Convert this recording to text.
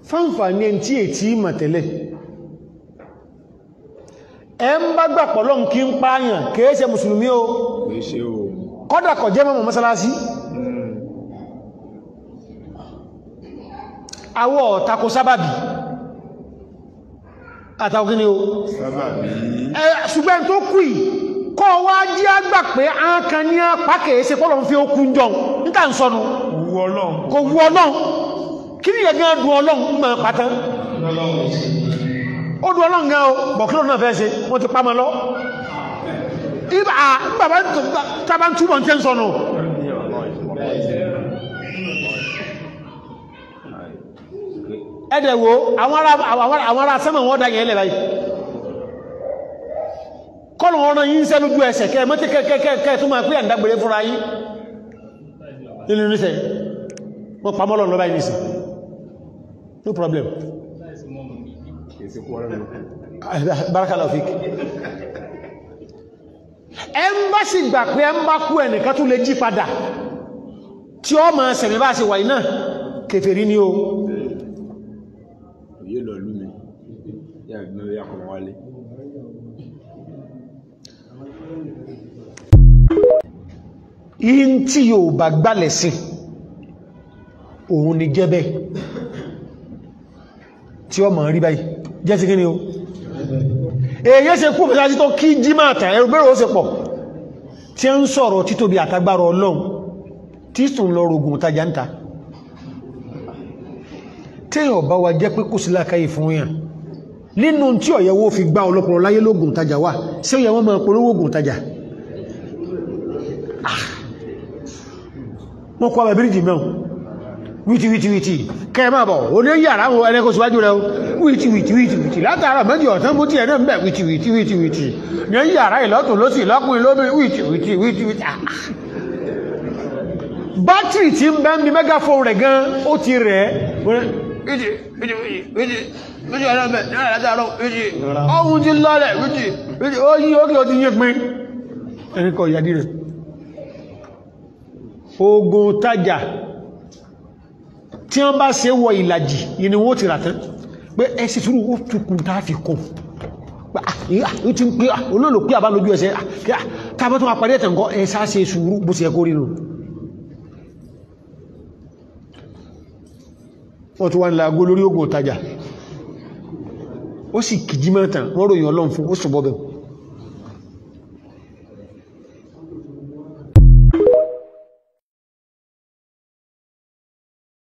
fáǹfàní ẹni tí ètí mà tẹ́lẹ̀ ẹ ń bá gbà pọ̀lọ́ kí ń pààyàn kìí ṣe mùsùlùmí o kìí ṣe o kọ́dà kọ̀ jẹ́ mọ́mọ̀ mọ́sálásí àwọ̀ tako sábàbí àtàwọn kíni o sábàbí ẹ ṣùgbọ́n tó kù yìí kọ́ wá jí àgbà pé a kan ní apá kìí ṣe pọ́lọ̀ fi okun jọ níta ń sọnù owó ọlọ́run kò wu ọlọ́run kí ni ẹ̀gán dùn ọlọ́run mọ̀ pátán ó dùn ọlọ́run gan o bọ̀kílò náà fẹ́ ṣe wọ́n ti pamọ́ lọ ibà bàbá tàbá ń túbọ̀ ń tẹ́ ń sọnù ẹ̀dẹ̀ wo àwọn ará àwọn ará sẹ́mọ̀ wọ́n dá yẹn lẹ̀ báyìí kọ́nà ọ̀rọ̀ yìí ń sẹ́ lójú ẹsẹ̀ kẹ́ mọ́tí kẹ́kẹ́kẹ́ tó máa pé àndágbèrè fúnra yìí nínú níṣẹ́ wọ́n pamọ́ lọ́nà báyìí nìsí no problem kìí ṣe kú ọlọ́run barakallahu fik ẹ ń bá sì gbà pé ẹ ń bá kú ẹnìkan tó lè jí padà tí ó máa sẹ̀mí bá ṣe wà iná kèfèrí ni o òye lọ lú mi yà gbọ́n yà kọ̀ wálé yín tí yóò bá gbálẹ̀ sí òun ni jẹ́bẹ̀ tí ó máa rí báyìí jẹ́ sí kí ni o èyí ṣe kú òfẹ́sájí tó kí jí máa tàn ẹrù bẹ́rẹ̀ ó ṣe pọ̀ tí ó ń sọ̀rọ̀ títóbi àtagbára ọlọ́run tí sùn lọ rogun tajà ń ta téèyàn bá wa jẹ́ pé kò sí lákàyè fún yàn nínú tí ọ̀yẹ́wó fi gbá ọlọ́pọ̀lọ́ láyé lógun tajà wà sí ó yẹ wọ́n máa polówó ogun tajà wọ́n kọ́ àbẹ̀bìrìjì mẹ́un wìtì wìtì wìtì kẹ́ẹ̀mà bọ̀ oní yàrá wọn ẹlẹ́kọ́ síwájú rẹ̀ wìtì wìtì wìtì wìtì látara méjì ọ̀tán mú tí ẹ̀ náà ń bẹ̀ wìtì wìtì wìtì wìtì ní yàrá ìlọ́tún lọ́sì lọ́kùnrin lóbìnrin wìtì wìtì wìtì wìtì bátìrì tí ń bẹ́ ń bí mẹ́gáfóòn rẹ̀ gan ó ti rẹ̀ wìtì wìtì wìtì wìtì ọ̀nà bẹ̀ ní ọ̀nà látara wìtì ọ̀hún ti lọ́lẹ̀ wìtì wìtì ó yí ókè ó ti yé pin ẹni kọ ìyàdí rẹ̀ ogun tajà tí wọ́n bá ṣe wọ ìlàjì yìí ni wọ́n ti rà tán pé ẹsì túrú ó tukùn tá fi kún ó ti ń pé olóòlò pé àbá lójú ẹsẹ̀ tàbí tó máa parí ẹ̀tẹ̀ nǹkan ẹsà ṣe sùúrù bó ṣe ẹkó rínú wọ́n tó wá nílá agó lórí ogun tajà ó sì kìjí mẹ́tàn wọ́n ròyìn ọlọ́run fún ó sùn bọ́bẹ̀